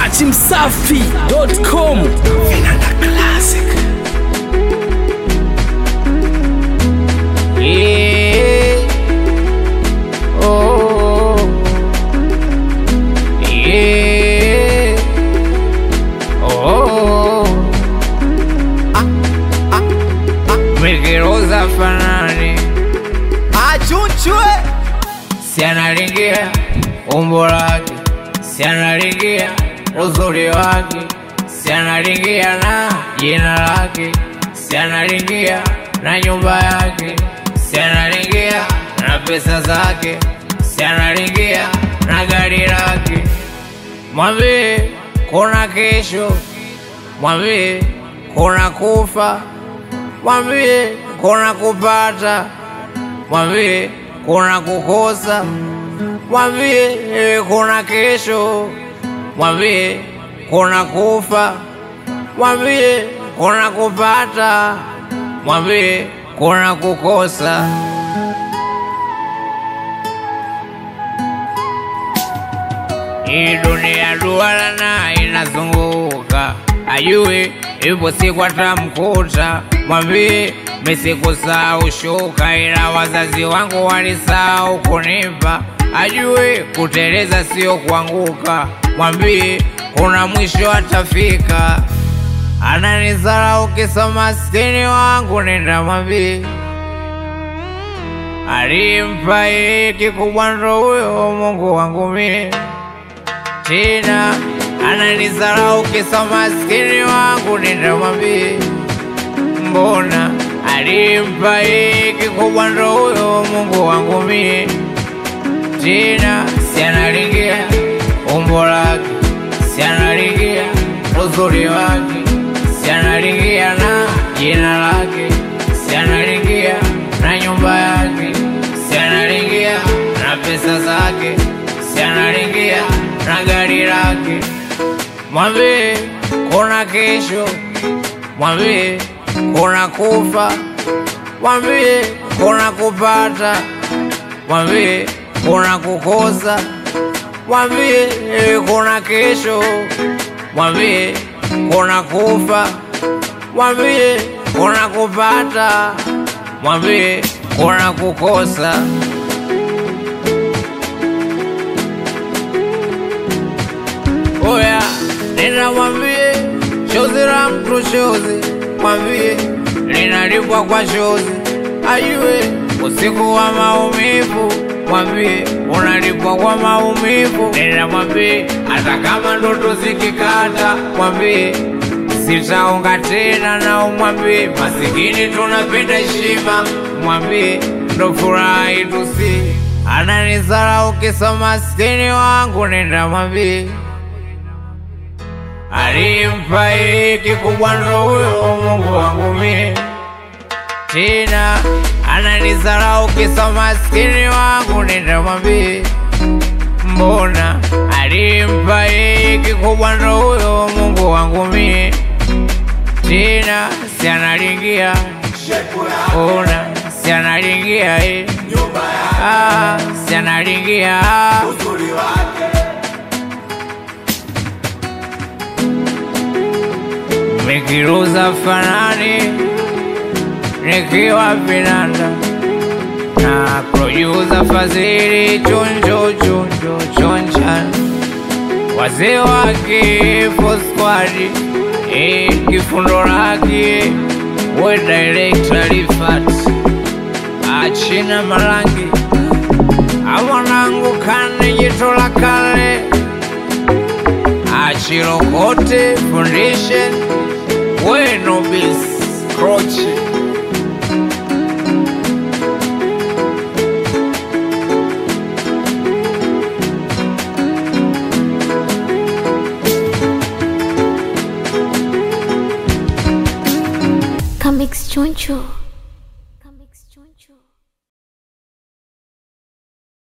dachimsafi.com Yeah. Oh. Yeah. Oh. Mikiruza fanani achunchwe si analingia umbo lake, si analingia uzuri wake, si analingia na jina lake, si analingia na nyumba yake, si analingia na pesa zake, si analingia na gari lake. Mwambie kuna kesho, mwambie kuna kufa, mwambie kuna kupata mwambie kuna kukosa, mwambie eh, kuna kesho, mwambie kuna kufa, mwambie kuna kupata, mwambie kuna kukosa. Hii dunia duara na inazunguka, ajue ipo siku atamkuta. Mwambie misikusahau shuka, ila wazazi wangu walisahau kunipa. Ajue kuteleza sio kuanguka, mwambie kuna mwisho atafika. Ananizarau kisa maskini wangu, nenda mwambie alimpa yeye kikubwa ndo huyo Mungu wangu mie tena ananizarau kisa maskini wangu, nitamwambie mbona alimpa yeye kikubwa ndo huyo Mungu wangu mie tena si analingia umbo lake, si analingia uzuri wake, si analingia na jina lake, si analingia na nyumba yake, si analingia na pesa zake, si analingia na gari lake. Mwambie kuna kesho, mwambie kuna kufa, mwambie kuna kupata, mwambie kuna kukosa, mwambie eh, kuna kesho, mwambie kuna kufa, mwambie kuna kupata, mwambie kuna kukosa. Oya, nenda mwambie shozi la mtu shozi, mwambie linalipwa kwa shozi, ajue usiku wa maumivu, mwambie unalipwa kwa maumivu. Nenda mwambie hata kama ndoto zikikata, mwambie sitaonga tena, na umwambie masikini tunapenda heshima, mwambie ndo furaha yetu si ananizarau kisa maskini wangu, nenda mwambie alimpa yeye kikubwa ndo huyo Mungu wangu mie tena ananizarau kisa maskini wangu, nenda mwambie mbona alimpa yeye kikubwa ndo huyo Mungu wangu mie tena si analingia ona si analingia eh. ah, si analingia Nikiruza fanani nikiwa vinanda na producer Fadhili chonjo chonjo chonchan wazee wake Fosquad eh, kifundo lake we director Rifat achina marangi awanangu kane jito la kale achirokote foundation bueno bis croce Comics Choncho.